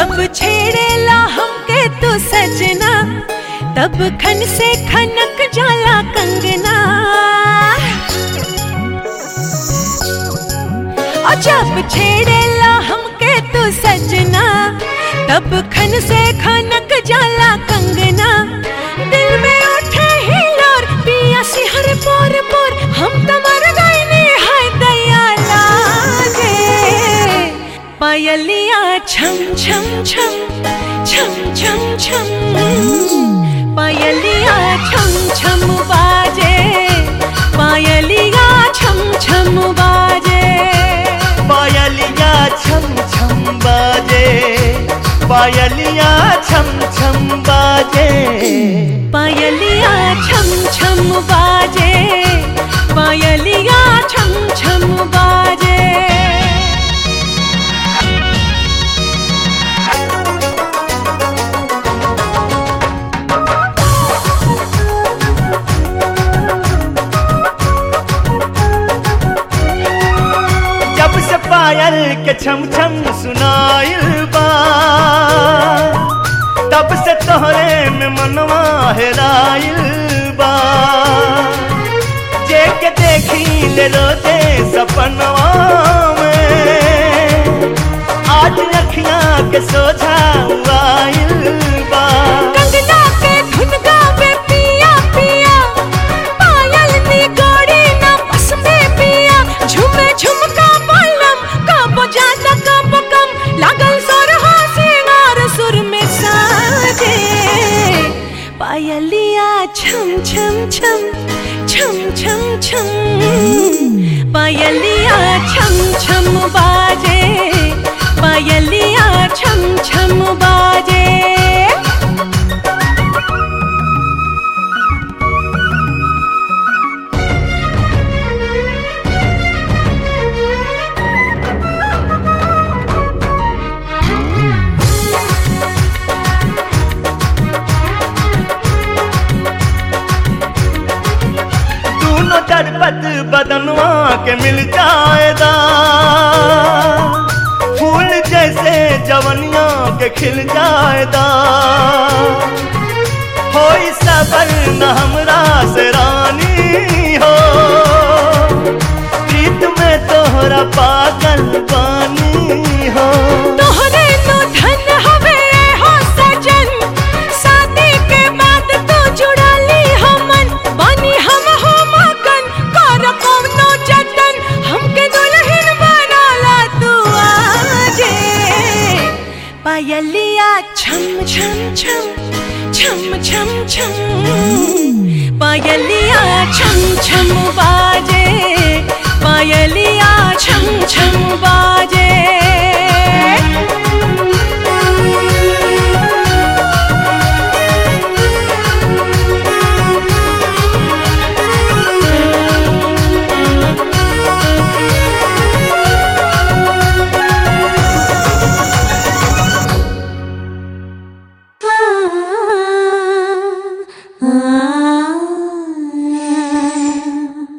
जब छेड़ेला हमके तू सजना तब खन से खनक जाला कंगना और जब छेड़ेला हमके तू सजना तब खन से खनक जाला कंगना दिल में उठे ही लोर पिया सिहर पोर पोर हम तो मर गए हाय दया लागे पायलिया छम छम छम छम छम छम पायलिया छम छम बाजे पायलिया छम छम बाजे पायलिया छम छम बाजे पायलिया छम छम बाजे पायलिया छम छम बाजे पायलिया छम छम बाजे जब से पायल के छम छम सुनाइल बा तब से तोहरे में मनवा हेराइल बा जे के देखी ले रोते सपनवा में आज अखियां के सोझा आइल बा कंगना के धुन गावे पिया पिया पायल नी गोरी ना बस में पिया झुमे झुमका बालम कब ज्यादा कब कम लागल सुर हो सिंगार सुर में साजे पायलिया छम छम छम छम छम छम पायलिया छम छम बाजे पायलिया छम छम बाजे दोनों चरपत बदनवा के मिल जाएगा फूल जैसे जवनिया के खिल जाएगा हो सबर न हमरा से रानी हो प्रीत में तोहरा पागल बानी हो तोहरे नो धन हवे हो सजन शादी के बाद तो जुड़ा ली हमन बनी हम हो मगन कर कौनो जतन हमके दुल्हन बनाला तू आजे पायलिया छम छम छम छम छम छम पायलिया छम छम बाजे पायलिया